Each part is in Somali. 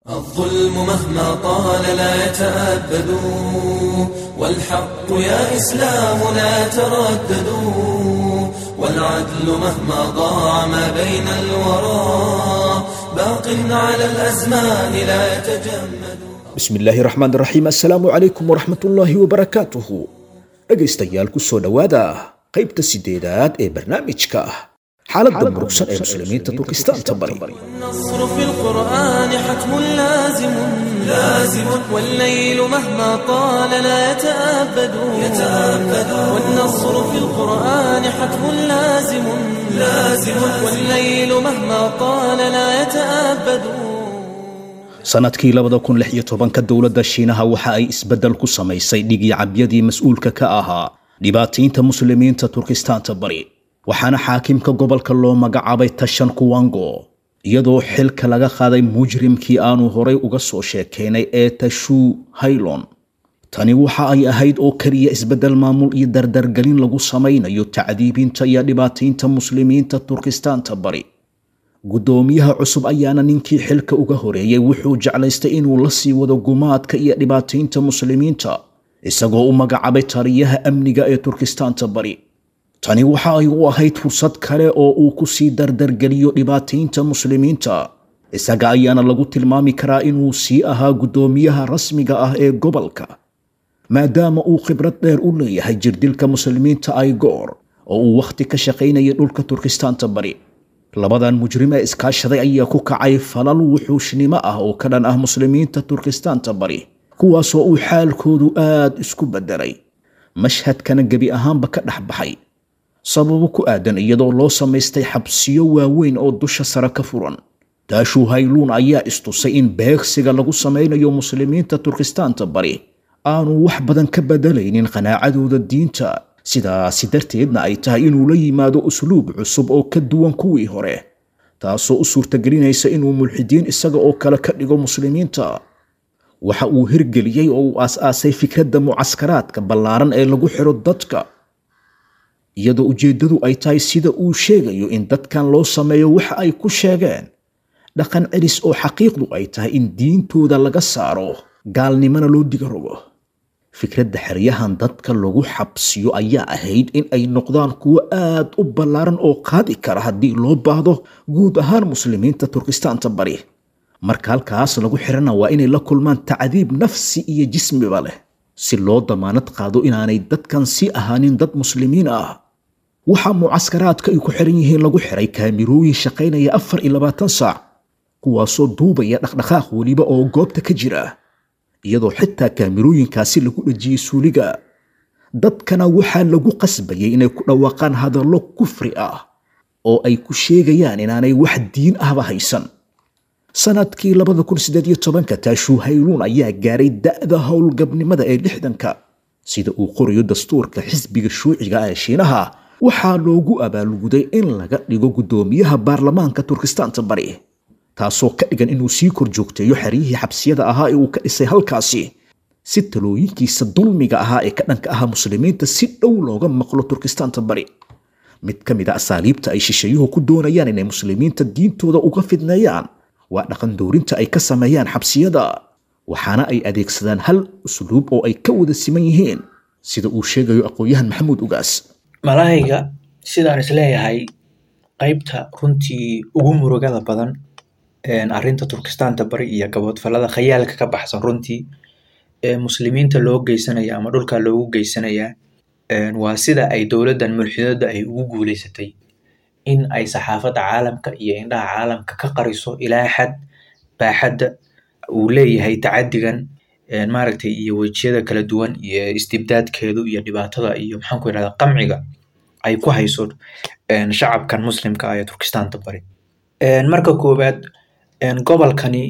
الظلم مهما طال لا يتأبد والحق يا إسلام لا تردد والعدل مهما ضاع ما بين الورى باق على الأزمان لا يتجمد bismi illaahi raxmaan raxiim assalaamu calaykum waraxmatullaahi wabarakaatuhu dhegaystayaal ku soo dhowaada qaybta sideedaad ee barnaamijka xaaladda murugsan ee muslimiinta turkistaanta bari النصر في القرآن حتم لازم لازم والليل مهما طال لا يتأبد يتأبد والنصر في القرآن حتم لازم لازم والليل مهما طال لا يتأبد sanadkii labada kun lix iyo tobanka dowladda shiinaha waxa ay isbeddel ku samaysay dhigiicabyadii mas-uulka ka ahaa dhibaataynta muslimiinta turkistaanta bari waxaana xaakimka gobolka loo magacaabay tashan kuwango iyadoo xilka laga qaaday mujrimkii aanu horay uga soo sheekaynay ee tashuu haylon tani waxa ay ahayd oo keliya isbeddel maamul iyo dardargelin lagu samaynayo tacdiibinta iyo dhibaataynta muslimiinta turkistaanta bari guddoomiyaha cusub ayaana ninkii xilka uga horeeyey wuxuu jeclaystay inuu la sii wado gumaadka iyo dhibaataynta muslimiinta isagoo u magacaabay taliyaha amniga ee turkistaanta bari tani waxa ay u ahayd fursad kale oo uu ku sii dardargeliyo dhibaataynta muslimiinta isaga ayaana lagu tilmaami karaa inuu sii ahaa guddoomiyaha rasmiga ah ee gobolka maadaama uu khibrad dheer u leeyahay jirdilka muslimiinta aygoor oo uu wakhti ka shaqaynayay dhulka turkistaanta bari labadan mujrim ee iskaashaday ayaa ku kacay falal wuxuushnimo ah oo ka dhan ah muslimiinta turkistaanta bari kuwaasoo uu xaalkoodu aad isku beddelay mashhadkana gebi ahaanba ka dhex baxay sababo ku aadan iyadoo loo samaystay xabsiyo waaweyn oo dusha sare ka furan taashuu hayluun ayaa istusay in beegsiga lagu samaynayo muslimiinta turkistaanta bari aanu wax badan ka beddelaynin qanaacadooda diinta sidaasi darteedna ay tahay inuu la yimaado usluub cusub oo ka duwan kuwii hore taasoo u suurtagelinaysa inuu mulxidiin isaga oo kale ka dhigo muslimiinta waxa uu hirgeliyey oo uu aas-aasay fikradda mucaskaraadka ballaaran ee lagu xiro dadka iyadoo ujeeddadu ay tahay sida uu sheegayo in dadkan loo sameeyo waxa ay ku sheegeen dhaqan celis oo xaqiiqdu ay tahay in diintooda laga saaro gaalnimona loo diga rogo fikradda xeryahan dadka lagu xabsiyo ayaa ahayd in ay noqdaan kuwo aad u ballaaran oo qaadi kara haddii loo baahdo guud ahaan muslimiinta turkistaanta bari marka halkaas lagu xirana waa inay la kulmaan tacdiib nafsi iyo jismiba leh si loo damaanad qaado inaanay dadkan sii ahaanin dad muslimiin ah waxaa mucaskaraadka ay ku xiran yihiin lagu xiray kaamirooyin shaqaynaya afar iyo labaatan saac kuwaasoo duubaya dhaqdhaqaaq weliba oo goobta ka jira iyadoo xitaa kaamirooyinkaasi lagu dhejiyey suuliga dadkana waxaa lagu qasbayay inay ku dhawaaqaan hadallo kufri ah oo ay ku sheegayaan inaanay wax diin ahba haysan sanadkii labada kun sideed iyo tobanka taashuu hayluun ayaa gaaray da'da howlgabnimada ee lixdanka sida uu qorayo dastuurka xisbiga shuuciga ee shiinaha waxaa loogu abaalguday in laga dhigo guddoomiyaha baarlamaanka turkistaanta bari taasoo ka dhigan inuu sii kor joogteeyo xeryihii xabsiyada ahaa ee uu ka dhisay halkaasi si talooyinkiisa dulmiga ahaa ee ka dhanka ahaa muslimiinta si dhow looga maqlo turkistaanta bari mid ka mid a asaaliibta ay shisheeyuhu ku doonayaan inay muslimiinta diintooda uga fidneeyaan waa dhaqan doorinta ay ka sameeyaan xabsiyada waxaana ay adeegsadaan hal usluub oo ay ka wada siman yihiin sida uu sheegayo aqoon-yahan maxamuud ugaas malahayga sidaan isleeyahay qaybta runtii ugu murugada badan arrinta turkistaanta bari iyo gaboodfalada khayaalka ka baxsan runtii ee muslimiinta loo geysanaya ama dhulka loogu geysanaya waa sida ay dowladdan mulxidada ay ugu guuleysatay in ay saxaafadda caalamka iyo indhaha caalamka ka qariso ilaa xad baaxadda uu leeyahay tacadigan maaragtay iyo wejiyada kala duwan iyo istibdaadkeedu iyo dhibaatada iyo maxaan ku yidhahdaa qamciga ay ku hayso shacabkan muslimka ah ee turkistaanta bari marka koowaad gobolkani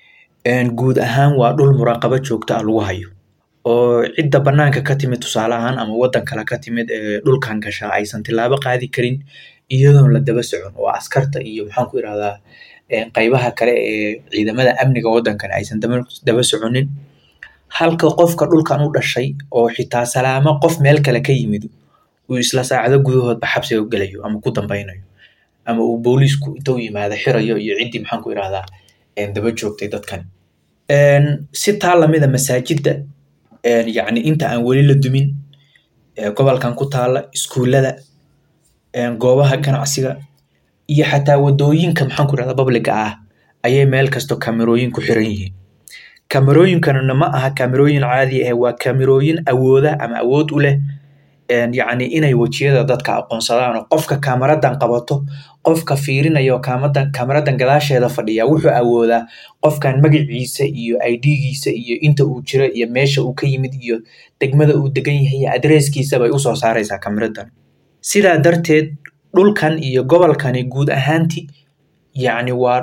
guud ahaan waa dhul muraaqabo joogta ah lagu hayo oo cidda banaanka ka timid tusaale ahaan ama waddan kale ka timid ee dhulkan gashaa aysan tilaabo qaadi karin iyadoon la daba socon oo askarta iyo maxaan ku irahdaa qaybaha kale ee ciidamada amniga waddankan aysan daba soconin halka qofka dhulkan u dhashay oo xitaa salaamo qof meel kale ka yimid uu isla saacado gudahoodba xabsiga gelayo ama ku dambeynayo ama uu booliisku inta u yimaado xirayo iyo ciddii maxaan ku irahdaa daba joogtay dadkan si taa lamida masaajidda yacni inta aan weli la dumin gobolkan ku taala iskuullada goobaha ganacsiga iyo xataa wadooyinka maxaan ku irahda babliga ah ayay meel kasto kamerooyin ku xiran yihiin kamerooyinkanna ma aha kamerooyin caadi ah waa kamerooyin awooda ama awood u leh yacni inay wejiyada dadka aqoonsadaan oo qofka kaamaradan qabato qofka fiirinaya oo kaamadan kaamaradan gadaasheeda fadhiya wuxuu awoodaa qofkan magaciisa iyo idgiisa iyo inta uu jiro iyo meesha uu ka yimid iyo degmada uu degan yahay iyo adresskiisa bay usoo saaraysaa kaamiradan sidaa darteed dhulkan iyo gobolkani guud ahaanti yacni waa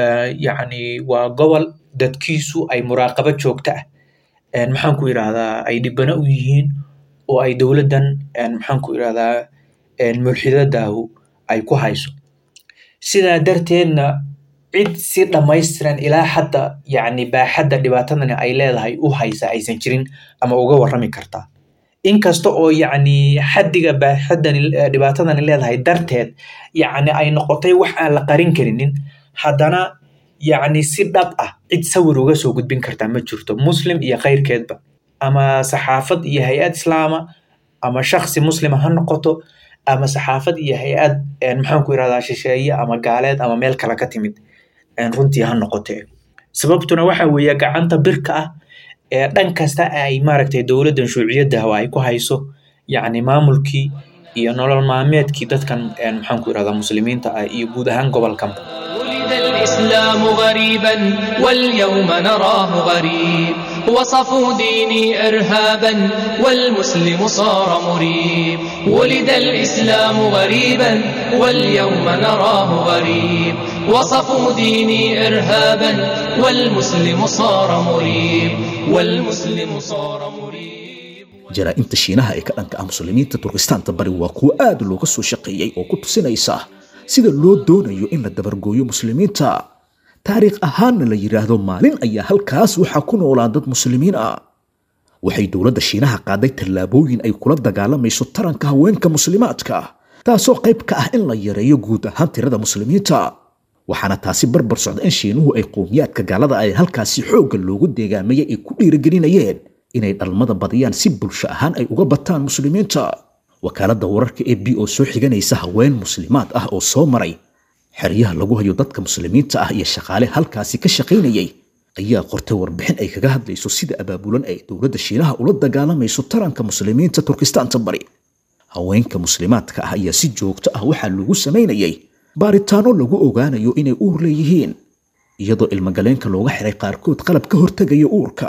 yacni waa gobol dadkiisu ay muraaqabo joogto ah maxaan ku yidhaahdaa ay dhibano u yihiin oo ay dowladdan maxaan ku yidhahdaa mulxidadaahu ay ku hayso sidaa darteedna cid si dhammaystiran ilaa hadda yacni baaxadda dhibaatadani ay leedahay u haysa aysan jirin ama uga warrami kartaa inkasta oo yacni xaddiga baaxaddani dhibaatadani leedahay darteed yacni ay noqotay wax aan la qarin karinin haddana yacni si dhab ah cid sawir uga soo gudbin kartaa ma jirto muslim iyo khayrkeedba ama saxaafad iyo hay-ad islaama ama shaksi muslima ha noqoto ama saxaafad iyo hay-ad maxaan ku yirahdaa shisheeye ama gaaleed ama meel kale ka timid runtii ha noqotee sababtuna waxa weeye gacanta birka ah ee dhan kasta ay maaragtay dowladdan shuuciyadda ay ku hayso yacni maamulkii iyo nolol maalmeedkii dadkan maxaan ku yirahdaa muslimiinta ah iyo guud ahaan gobolkanba ولد الإسلام غريبا واليوم نراه غريب وصفوا ديني إرهابا والمسلم صار مريب ولد الإسلام غريبا واليوم نراه غريب وصفوا ديني إرهابا والمسلم صار مريب والمسلم صار مريب jaraa'imta shiinaha ee ka dhanka ah muslimiinta turkistaanta bari waa kuwo aad looga soo shaqeeyey oo ku tusinaysa sida loo doonayo in la dabargooyo muslimiinta taariikh ahaanna la yidhaahdo maalin ayaa halkaas waxaa ku noolaa dad muslimiin ah waxay dowladda shiinaha qaaday tallaabooyin ay kula dagaalamayso taranka haweenka muslimaadka taasoo qayb ka ah in la yareeyo guud ahaan tirada muslimiinta waxaana taasi barbar socda in shiinuhu ay qowmiyaadka gaalada ay halkaasi xoogga loogu deegaamayay ay ku dhiirigelinayeen inay dhalmada badiyaan si bulsho ahaan ay uga bataan muslimiinta wakaaladda wararka ee b oo soo xiganaysa haween muslimaad ah oo soo maray xeryaha lagu hayo dadka muslimiinta ah iyo shaqaale halkaasi ka shaqaynayay ayaa qortay warbixin ay kaga hadlayso sida abaabulan ay dowladda shiinaha ula dagaalamayso taranka muslimiinta turkistaanta bari haweenka muslimaadka ah ayaa si joogto ah waxaa lagu samaynayay baaritaano lagu ogaanayo inay uur leeyihiin iyadoo ilmagaleenka looga xiray qaarkood qalab ka hortegaya uurka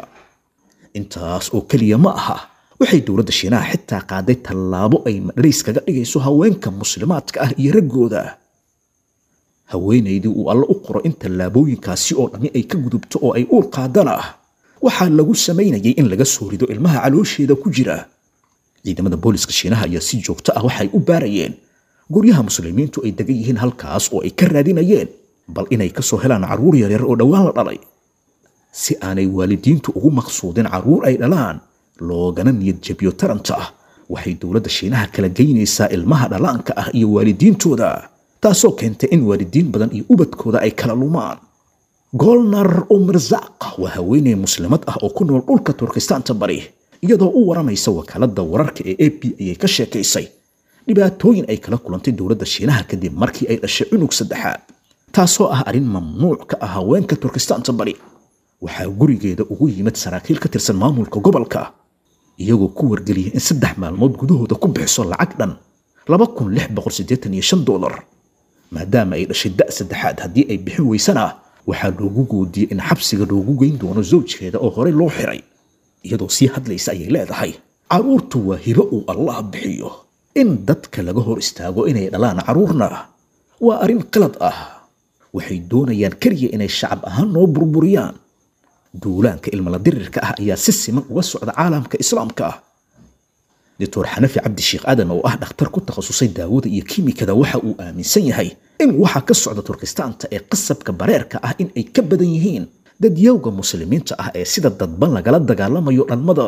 intaas oo keliya ma aha waxay dowladda shiinaha xitaa qaaday tallaabo ay madhariis kaga dhigayso haweenka muslimaadka ah iyo raggooda haweenaydii uu alle u qoro in tallaabooyinkaasi oo dhammi ay ka gudubto oo ay uur qaadana waxaa lagu samaynayay in laga soo rido ilmaha caloosheeda ku jira ciidamada booliska shiinaha ayaa si joogto ah waxay u baarayeen guryaha muslimiintu ay degan yihiin halkaas oo ay ka raadinayeen bal inay ka soo helaan carruur yaryar oo dhowaan la dhalay si aanay waalidiintu ugu maqsuudin carruur ay dhalaan loogana niyad jabiyo taranta ah waxay dowladda shiinaha kala geynaysaa ilmaha dhalaanka ah iyo waalidiintooda taasoo keentay in waalidiin badan iyo ubadkooda ay kala lumaan golnar umirzaq waa haweeney muslimad ah oo ku nool dhulka turkistaanta bari iyadoo u waramaysa wakaaladda wararka ee a p ayay ka sheekaysay dhibaatooyin ay kala kulantay dowladda shiinaha kadib markii ay dhashay cunug saddexaad taasoo ah arrin mamnuuc ka ah haweenka turkistaanta bari waxaa gurigeeda ugu yimid saraakiil ka tirsan maamulka gobolka iyagoo ku wargeliyay in saddex maalmood gudahooda ku bixiso lacag dhan laba kun lix boqol siddeetan iyo shan doolar maadaama ay dhashay da' saddexaad haddii ay bixin weysana waxaa loogu goodiyey in xabsiga loogu geyn doono zawjkeeda oo horey loo xiray iyadoo sii hadlaysa ayay leedahay carruurtu waa hibo uu allah bixiyo in dadka laga hor istaago inay dhalaan carruurna waa arrin qalad ah waxay doonayaan keliya inay shacab ahaan noo burburiyaan duulaanka ilmala dirirka ah ayaa si siman uga socda caalamka islaamka ah doctor xanafi cabdi sheekh aadan oo ah dhakhtar ku takhasusay daawada iyo kiimikada waxa uu aaminsan yahay in waxa ka socda turkistaanta ee qasabka bareerka ah in ay ka badan yihiin dadyowga muslimiinta ah ee sida dadban lagala dagaalamayo dhalmada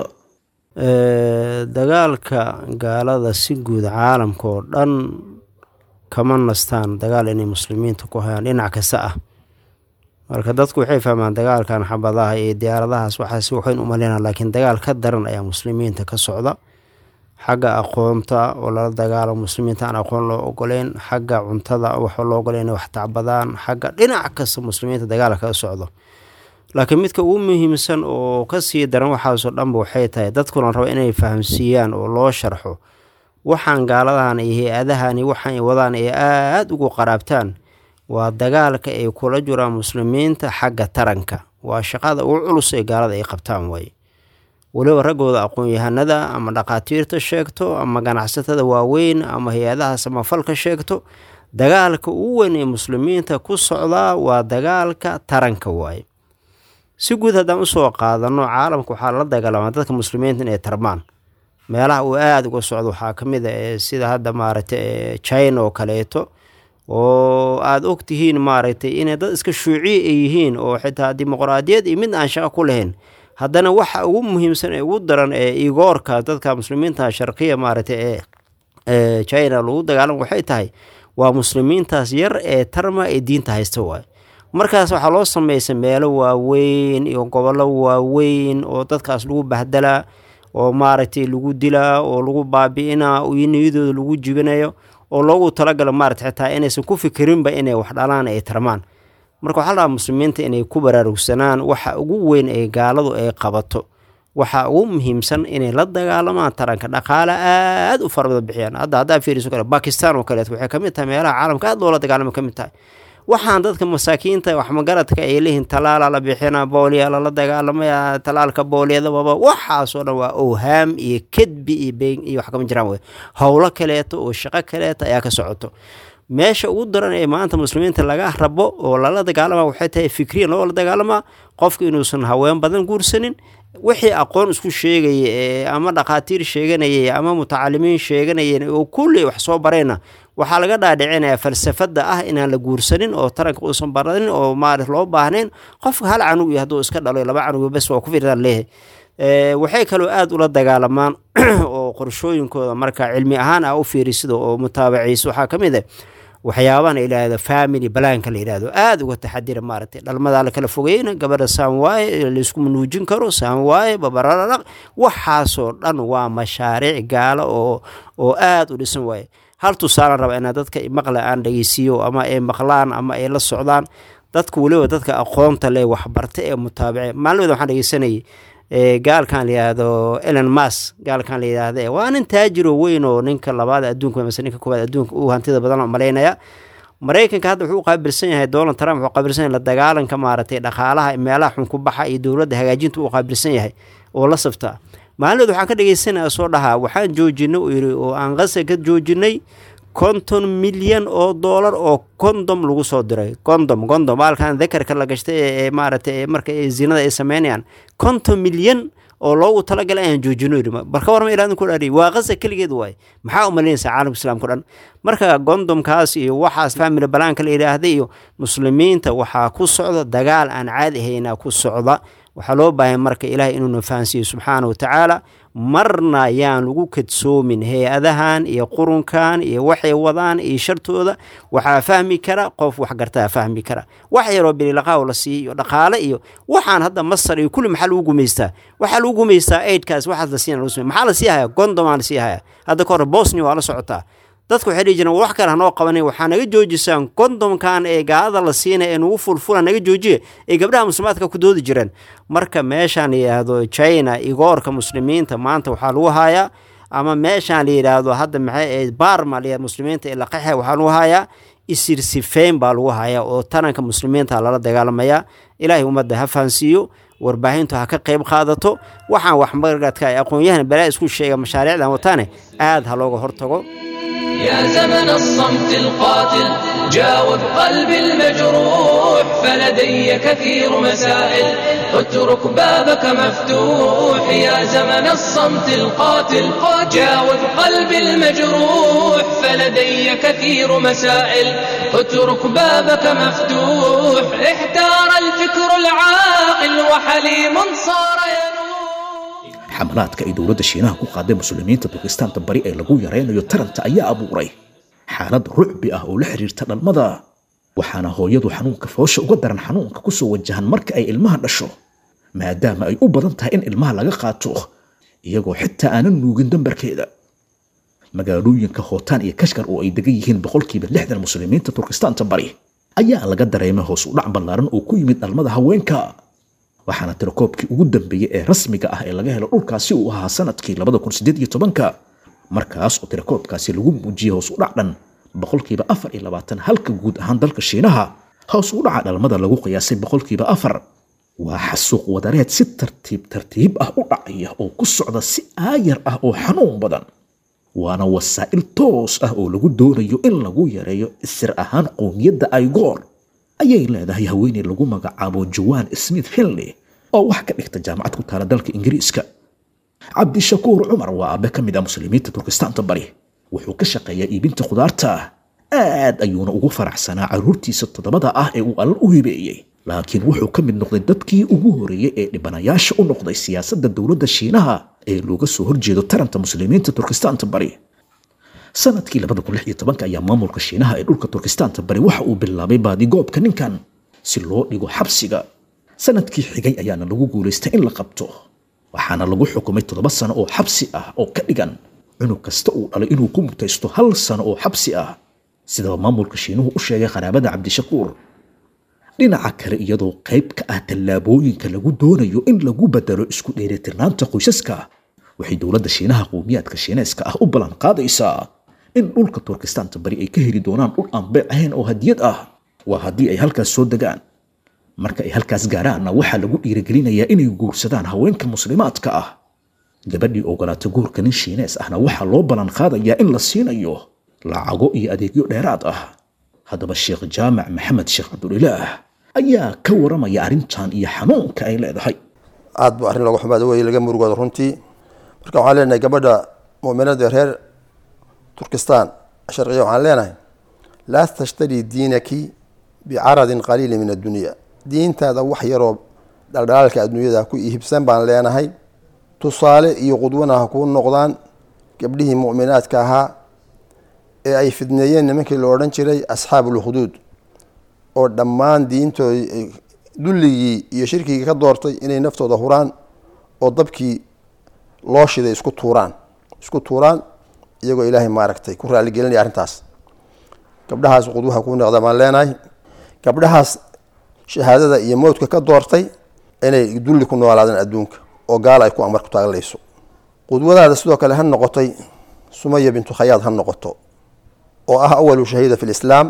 dagaalka gaalada si guud caalamka oo dhan kama nastaan dagaal inay muslimiinta ku hayaan dhinac kasta ah marka dadku waxay fahmaan dagaalkan xabadaha iyo diyaaradahaas waxaas waxayn u maleynaa laakiin dagaal ka daran ayaa muslimiinta ka socda xagga aqoonta oo lala dagaalamo muslimiinta aan aqoon loo ogoleyn xagga cuntada wax loo ogoleyn wax tacbadaan xagga dhinac kasta muslimiinta dagaal kaga socdo laakiin midka ugu muhiimsan oo kasii daran waxaasoo dhanba waxay tahay dadkuna raba inay fahamsiiyaan oo loo sharxo waxaan gaaladahan iyo hay-adahani waxaan wadaan ay aada ugu qaraabtaan waa dagaalka ay kula jiraan muslimiinta xagga taranka waa shaqada ugu culus ee gaalada ay qabtaan waaye weliba raggooda aqoon-yahanada ama dhaqaatiirta sheegto ama ganacsatada waaweyn ama hay-adaha samafalka sheegto dagaalka ugu weyn ee muslimiinta ku socdaa waa dagaalka taranka waaye si guud haddaan usoo qaadano caalamka waxaa la dagaalamaa dadka muslimiinta inay tarmaan meelaha uu aada uga socdo waxaa ka mid a sida hadda maaragtay china oo kaleeto oo aada og tihiin maaragtay inay dad iska shuuciya ay yihiin oo xitaa dimuqraadiyad iyo mid aan shaqo ku lahayn haddana waxa ugu muhiimsan ee ugu daran ee igoorka dadka muslimiinta sharqiya maaragtay ee china lagu dagaalamo waxay tahay waa muslimiintaas yar ee tarma ee diinta haysta waayo markaas waxaa loo sameysay meelo waaweyn iyo gobollo waaweyn oo dadkaas lagu bahdalaa oo maaragtay lagu dilaa oo lagu baabi'inaa iyo niyadooda lagu jibinayo oo loogu talagalo maaragtay xitaa inaysan ku fikirinba inay wax dhalaan ay tarmaan marka waxaa la rabaa muslimiinta inay ku baraarugsanaan waxa ugu weyn ee gaaladu ay qabato waxa ugu muhiimsan inay la dagaalamaan taranka dhaqaale aada u farabada bixiyaan hadda haddaa fiiriso kale bakistan oo kaleet waxay ka mid tahay meelaha caalamka aada loola dagaalama ka mid tahay waxaan dadka masaakiinta waxmagaradka ay leeyihiin talaala la bixina booliya lala dagaalamaya talaalka booliyadababa waxaasoo dhan waa owhaam iyo kedbi iyo been iyo wax kama jiraan wey howlo kaleeto oo shaqo kaleeto ayaa ka socoto meesha ugu daran ee maanta muslimiinta laga rabo oo lala dagaalama waxay tahay fikriyan loola dagaalamaa qofka inuusan haween badan guursanin wixii aqoon isku sheegaya ee ama dhakhaatiir sheeganayay ama mutacalimiin sheeganayeen oo kulli wax soo barayna waxaa laga dhaadhicinaya falsafada ah inaan la guursanin oo taranka uusan baranin oo maarata loo baahnayn qofka hal canug iyo hadduu iska dhalo laba canug bes waa ku fiirsan leeyahay waxay kaloo aada ula dagaalamaan oo qorshooyinkooda marka cilmi ahaan ah u fiirisida oo mutaabacayso waxaa ka mid ah waxyaabahan la yidhaahdo family balaanka la yidhahdo aada uga taxadira maaragtay dhalmadaa la kala fogeyna gabadha saan waaye layskuma nuujin karo saan waaye babararaq waxaasoo dhan waa mashaariic gaalo oo oo aada u dhisan waaye hal tusaalan raba inaa dadka maqla aan dhegeysiiyo ama ay maqlaan ama ay la socdaan dadka weliba dadka aqoonta leh waxbarta ee mutaabice maalin waxaan dhegeysanayay gaalkan layihahdo elon mas gaalkan la yidhaahda waa nin taajiro weyn oo ninka labaad adduunka mase ninka koowaad adduunka uu hantida badan malaynaya maraykanka hadda wuxuu qaabilsan yahay donald trump wuxuu qaabilsan yahay la dagaalanka maaragtay dhaqaalaha meelaha xun ku baxa iyo dowladda hagaajinta uu qaabilsan yahay oo la saftaa maalinood waxaan ka dhegeysanaya soo dhahaa waxaan joojinay uu yidhi oo aan qasa ka joojinay konton milyan oo doolar oo kondom lagu soo diray kondom kondom baalkan dakarka la gashtay ee maaragtay marka zinada ay sameynayaan konton milyan oo loogu talagalay ayaan joojino yidhi balka warma ilaa ku dhaariy waa qasa keligeed waaye maxaa u malaynaysaa caalamka islaamka o dhan marka gondomkaas iyo waxaas family balaanka la yidhaahda iyo muslimiinta waxaa ku socda dagaal aan caadi ahaynaa ku socda waxaa loo baahay marka ilaahay inuuna fahansiiyo subxaana wa tacaala marna yaan lagu kadsoomin hay-adahan iyo qurunkan iyo waxay wadaan iyo shartooda waxaa fahmi kara qof waxgartaa fahmi kara wax yaroo bililaqaaw la siiya iyo dhaqaale iyo waxaan hadda masar iyo kulli maxaa lagu gumaystaa waxaa lagu gumaystaa aidkaas waxaas la siina maxaa la sii haya gondomaa la sii haya hadda kahor bosnia waa la socotaa dadku waxay dhihi jireen wax kale hanoo qabanay waxaa naga joojisaan kondomkan ee gaalada la siinay ee nagu fulfula naga joojiya ee gabdhaha muslimaadka ku doodi jireen marka meeshaan la yidhaahdo china igoorka muslimiinta maanta waxaa lagu hayaa ama meeshaan la yidhaahdo hadda maxay barma la muslimiinta ee laqaxe waxaa lagu hayaa isirsifeyn baa lagu hayaa oo taranka muslimiinta lala dagaalamaya ilaahay ummadda ha fahansiiyo warbaahintu ha ka qayb qaadato waxaan waxmaradka ay aqoon-yahan balaa isku sheega mashaariicdan wataane aada ha looga hortago يا زمن الصمت القاتل جاوب قلبي المجروح فلدي كثير مسائل اترك بابك مفتوح يا زمن الصمت القاتل جاوب قلبي المجروح فلدي كثير مسائل اترك بابك مفتوح احتار الفكر العاقل وحليم صار ينوح xamalaadka ay dowladda shiinaha ku qaaday muslimiinta turkistaanta bari ee lagu yaraynayo taranta ayaa abuuray xaalad rucbi ah oo la xiriirta dhalmada waxaana hooyadu xanuunka foosha uga daran xanuunka kusoo wajahan marka ay ilmaha dhasho maadaama ay u badan tahay in ilmaha laga qaato iyagoo xitaa aanan nuugin dambarkeeda magaalooyinka hootaan iyo kashgar oo ay degan yihiin boqolkiiba lixdan muslimiinta turkistaanta bari ayaa laga dareemay hoos u dhac ballaaran oo ku yimid dhalmada haweenka waxaana tirakoobkii ugu dambeeyey ee rasmiga ah ee laga helo dhulkaasi uu ahaa sanadkii labada kun sideed iyo tobanka markaas oo tirakoobkaasi lagu muujiyey hoos u dhac dhan boqolkiiba afar iyo labaatan halka guud ahaan dalka shiinaha hoos u dhaca dhalmada lagu qiyaasay boqolkiiba afar waa xasuuq wadareed si tartiib tartiib ah u dhacaya oo ku socda si aayar ah oo xanuun badan waana wasaa'il toos ah oo lagu doonayo in lagu yareeyo isir ahaan qowmiyadda aygoor ayay leedahay haweeney lagu magacaabo jawaan smith finley oo wax ka dhigta jaamacad ku taala dalka ingiriiska cabdishakuur cumar waa aabe ka mid ah muslimiinta turkistaanta bari wuxuu ka shaqeeyaa iibinta khudaarta aad ayuuna ugu faraxsanaa carruurtiisa toddobada ah ee uu alla u hibeeyey laakiin wuxuu ka mid noqday dadkii ugu horeeyey ee dhibanayaasha u noqday siyaasadda dowladda shiinaha ee looga soo horjeedo taranta muslimiinta turkistaanta bari sanadkii labada kun lix iyo tobanka ayaa maamulka shiinaha ee dhulka turkistaanta bari waxa uu bilaabay baadigoobka ninkan si loo dhigo xabsiga sanadkii xigay ayaana lagu guulaystay in la qabto waxaana lagu xukumay toddoba sano oo xabsi ah oo ka dhigan cunug kasta uu dhalay inuu ku mutaysto hal sano oo xabsi ah sidaba maamulka shiinuhu u sheegay qaraabada cabdishakuur dhinaca kale iyadoo qayb ka ah tallaabooyinka lagu doonayo in lagu bedelo isku dheelitirnaanta qoysaska waxay dowladda shiinaha qowmiyaadka shiineeska ah u ballan qaadaysaa in dhulka turkistaanta bari ay ka heli doonaan dhul aan beec ahayn oo hadiyad ah waa haddii ay halkaas soo degaan marka ay halkaas gaaraanna waxaa lagu dhiirigelinayaa inay guursadaan haweenka muslimaadka ah gabadhii ogolaata guurka nin shiinees ahna waxaa loo ballan qaadayaa in la siinayo lacago iyo adeegyo dheeraad ah haddaba sheekh jaamac maxamed sheekh cabdulilaah ayaa ka waramaya arrintan iyo xanuunka ay leedahay aad bu arrin looga xumaado wey laga murugoodo runtii marka waxaan leenahay gabadha mu'minada reer turkistan sharciya waxaan leenahay laa tashtari diinaki bicaradin qaliili min addunya diintaada wax yaroo dhaldhalaalka adduunyada ku iibsan baan leenahay tusaale iyo qudwana ha kuu noqdaan gabdhihii mu'minaadka ahaa ee ay fidneeyeen nimankii la odhan jiray asxaabulhuduud oo dhammaan diintoodii dulligii iyo shirkigii ka doortay inay naftooda huraan oo dabkii loo shiday isku tuuraan isku tuuraan iyagoo ilaahay maaragtay ku raaligelinaya arrintaas gabdhahaas qudwaha kuu noqda baan leenahay gabdhahaas shahaadada iyo mowdka ka doortay inay dulli ku noolaadaan adduunka oo gaala ay ku amar ku taaglayso qudwadaada sidoo kale ha noqotay sumaya bintu khayaad ha noqoto oo ah awalu shahiida fi lislaam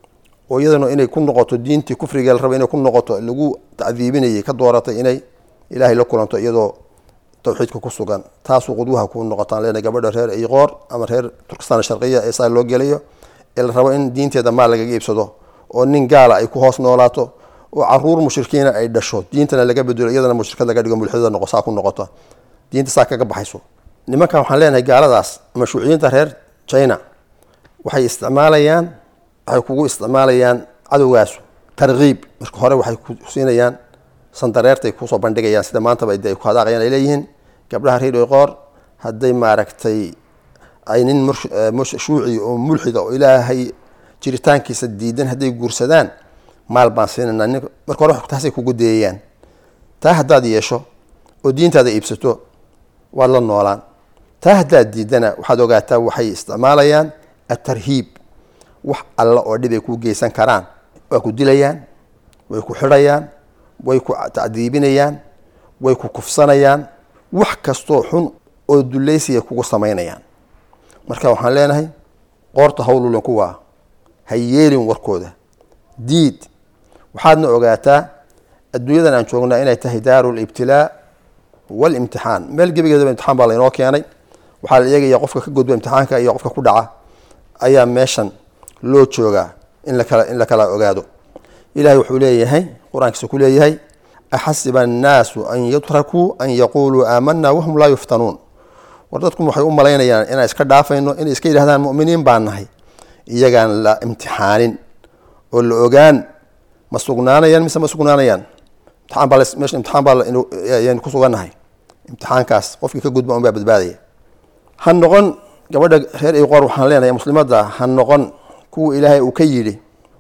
oo iyadana inay ku noqoto diintii kufriga la raba inay ku noqoto lagu tacdiibinayay ka dooratay inay ilaahay la kulanto iyadoo tawxiidka ku sugan taasuu qudwaha kuu noqotaan leena gabadha reer iqoor ama reer turkistan sharqiya ee saa loo gelayo ee la rabo in diinteeda maal lagaga iibsado oo nin gaala ay ku hoos noolaato oo caruur mushrikiina ay dhasho diintana laga bedelo iyadana mushrikad laga dhigo mulxidada noqo saa ku noqoto diinta saa kaga baxayso nimankan waxaan leenahay gaaladaas ama shuuciyiinta reer china waxay isticmaalayaan waxay kugu isticmaalayaan cadowgaasu tarkiib marka hore waxay ku siinayaan sandareertay kusoo bandhigayaan sida maantaba de ay ku hadaaqayaan ay leeyihiin gabdhaha reer iqoor hadday maaragtay ay nin shuuci oo mulxida oo ilaahay jiritaankiisa diidan hadday guursadaan maal baan siinanaa nin marka hore taasay kugu deeyayaan taa haddaad yeesho oo diintaada iibsato waad la noolaan taa haddaad diidana waxaad ogaataa waxay isticmaalayaan atarhiib wax alla oo dhib ay kuu geysan karaan waa ku dilayaan way ku xidhayaan way ku tacdiibinayaan way ku kufsanayaan wax kastoo xun oo dulaysiya kugu samaynayaan marka waxaan leenahay qoorta hawlulan kuwaa ha yeelin warkooda diid waxaadna ogaataa adduunyadan aan joognaa inay tahay daaru libtilaa walimtixaan meel gebigeedaba imtixaan baa laynoo keenay waxaa la eegaya qofka ka gudba imtixaanka iyo qofka ku dhaca ayaa meeshan loo joogaa in lakala in la kala ogaado ilahay wuxuu leeyahay qur-aankiisa ku leeyahay axasiba annaasu an yutrakuu an yaquuluu aamanaa wahum laa yuftanuun war dadku waxay u malaynayaan inaan iska dhaafayno inay iska yidhahdaan mu'miniin baan nahay iyagaan la imtixaanin oo la ogaan ma sugnaanayaan mise ma sugnaanayaan imtixaan baa meesha imtixaan baa ayaynu ku sugannahay imtixaankaas qofkii ka gudba unbaa badbaadaya ha noqon gabadha reer iqoor waxaan leenahay muslimadda ha noqon kuwa ilaahay uu ka yidhi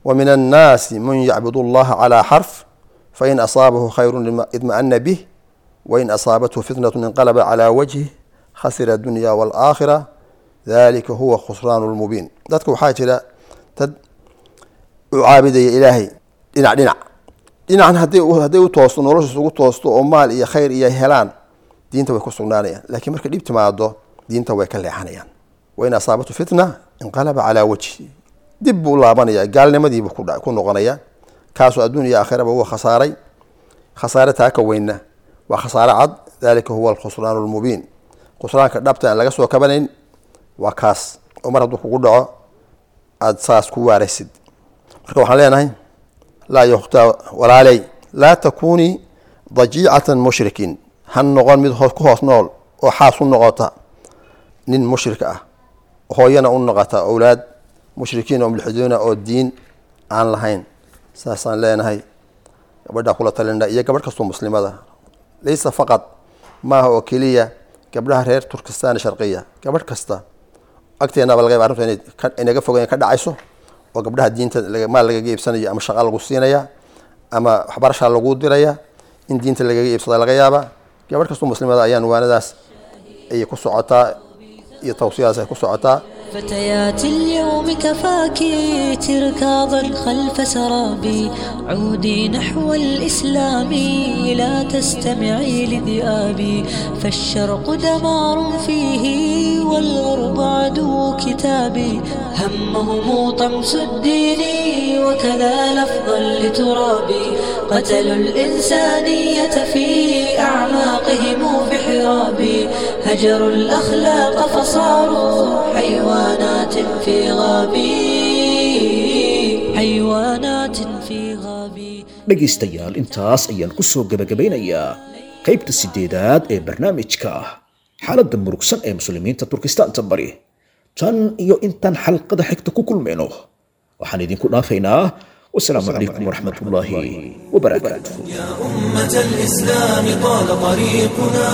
ومن الناس من يعبد الله على حرف فإن أصابه خير اطمأن به وإن أصابته فتنة انقلب على وجهه خسر الدنيا والآخرة ذلك هو خسران المبين dadka waxaa jira dad u caabidaya ilaahay dhinac dhinac dhinacan hadday hadday u toosto noloshiis ugu toosto oo maal iyo khayr iyo helaan diinta way ku sugnaanayaan laakiin markay dhib timaado diinta way ka leexanayaan wain asaabatu fitna inqalaba calaa wajhi dib buu laabanaya gaalnimadiibuu ku noqonaya kaasoo adduun iyo aakhiraba wuu khasaaray khasaare taa ka weynna waa khasaare cad dalika huwa alkhusraan lmubiin khusraanka dhabta aan laga soo kabanayn waa kaas oo mar hadduu kugu dhaco aada saas ku waaraysid marka waxaan leenahay laa yukhtaa walaaley laa takunii dajiicatan mushrikin ha noqon mid hoos ku hoos nool oo xaas u noqota nin mushrik ah hooyana u noqota owlaad mushrikiin oo mulxiduuna oo diin aan lahayn saasaan leenahay gabadhaa kula talinaa iyo gabadh kastoo muslimada laysa faqad maaha oo keliya gabdhaha reer turkistan sharqiya gabadh kasta agteenaba laga yaba arrintu inay inaga fogeyn ka dhacayso oo gabdhaha diinta maal lagaga iibsanayo ama shaqa lagu siinaya ama waxbarashaa lagu diraya in diinta lagaga iibsada laga yaaba gabadh kastoo muslimada ayaan waanadaas ayay ku socotaa iyo tawsiyadaas ay ku socotaa فتيات اليوم كفاكي تركاضا خلف سرابي عودي نحو الإسلام لا تستمعي لذئابي فالشرق دمار فيه والغرب عدو كتابي همهم طمس الدين وكذا لفظا لترابي قتلوا الإنسانية في أعماقهم في حرابي هجروا الأخلاق فصاروا حيوانات في غابي حيوانات في غابي dhegaystayaal intaas ayaan ku soo gebagabaynayaa qaybta sideedaad ee barnaamijka ah xaaladda murugsan ee muslimiinta turkistaanta bari tan iyo intaan xalqada xigta ku kulmayno waxaan idinku dhaafaynaa wasalaamu calaykum waraxmat ullaahi wabarakaatu أمة الإسلام طال طريقنا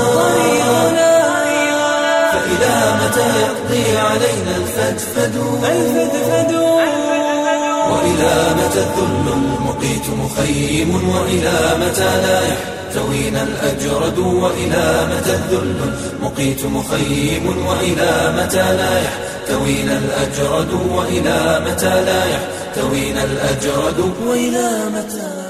فإلى متى يقضي علينا الفدفد وإلى متى الذل المقيت مخيم وإلى متى لا يحتوينا الأجرد وإلى متى الذل المقيت مخيم وإلى متى لا يحتوينا الأجرد وإلى متى لا يحتوينا الأجرد وإلى متى